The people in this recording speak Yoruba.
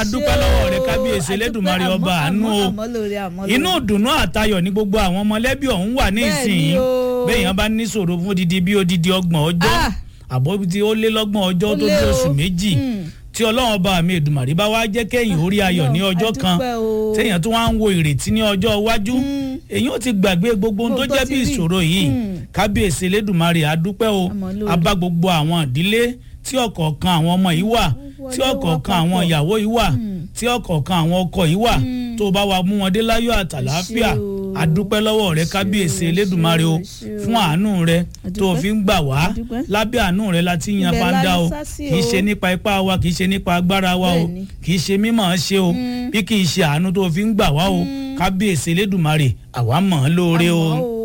adúpẹ́ lọ́wọ́ rẹ kábíyèsí elédùnmarè ọba àánú o inú ìdùnnú àtayọ̀ ní gbogbo àwọn mọ̀lẹ́bí ọ̀hún wà ní Bẹ́ẹ̀ ìsìn ni o. béèyàn bá ní ṣòro fún odidi bí odidi ọgbọ̀n ọjọ́ Ah. àbọ̀ tí ó lé lọ́gbọ̀n ọjọ́ Ó tó lé dé o. oṣù méjì Mm. tí ọlọ́run ọba mi èdùmàrè bá wá jẹ́ kéèyàn orí ayọ̀ ní ọjọ́ kan adúpẹ́ o. téèyàn tó wá ń wo ìrètí ní ọjọ́ iwájú Mm. èyí ó ti gbàgbé gbogbo ohun tó Gbogbo jẹ́ ti bí rí. ìṣòro yìí Mm. kábíyèsí elédùnmarè adúpẹ́ o Àmọ́ lóore. abá gbogbo àwọn ìdílé tí ọ̀kọ̀ọ̀kan àwọn ọmọ yìí wà tí wọlé ọ̀kọ̀ọ̀kan wá àwọn papọ̀. ìyàwó yìí wà Mm. tí ọ̀kọ̀ọ̀kan àwọn ọkọ yìí wà Mm. tó bá wa mú wọn dé láyọ̀ àtàláfíà Ẹ ṣé o. adúpẹ́ lọ́wọ́ rẹ Ẹ ṣé kábíyèsí o, ẹ elédùnmarè o ṣé o, ẹ ṣé o. fún àánú rẹ tó o Adúpẹ́. fi ń gbà wá Adúpẹ́. lábẹ́ àánú rẹ láti yan Ibẹ̀ la fanda ní o sásí kì í o. ṣe nípa ipá wa kì í ṣe nípa agbára wa o Bẹ́ẹ̀ni. kì í ṣe mímọ̀ ọ́ ṣe o Mm. bí kì í ṣe àánú tó o fi ń gbà wá o Mm. kábíyèsí elédùnmarè àwa mọ̀ ọ́ lóore o. Àmọ́ o.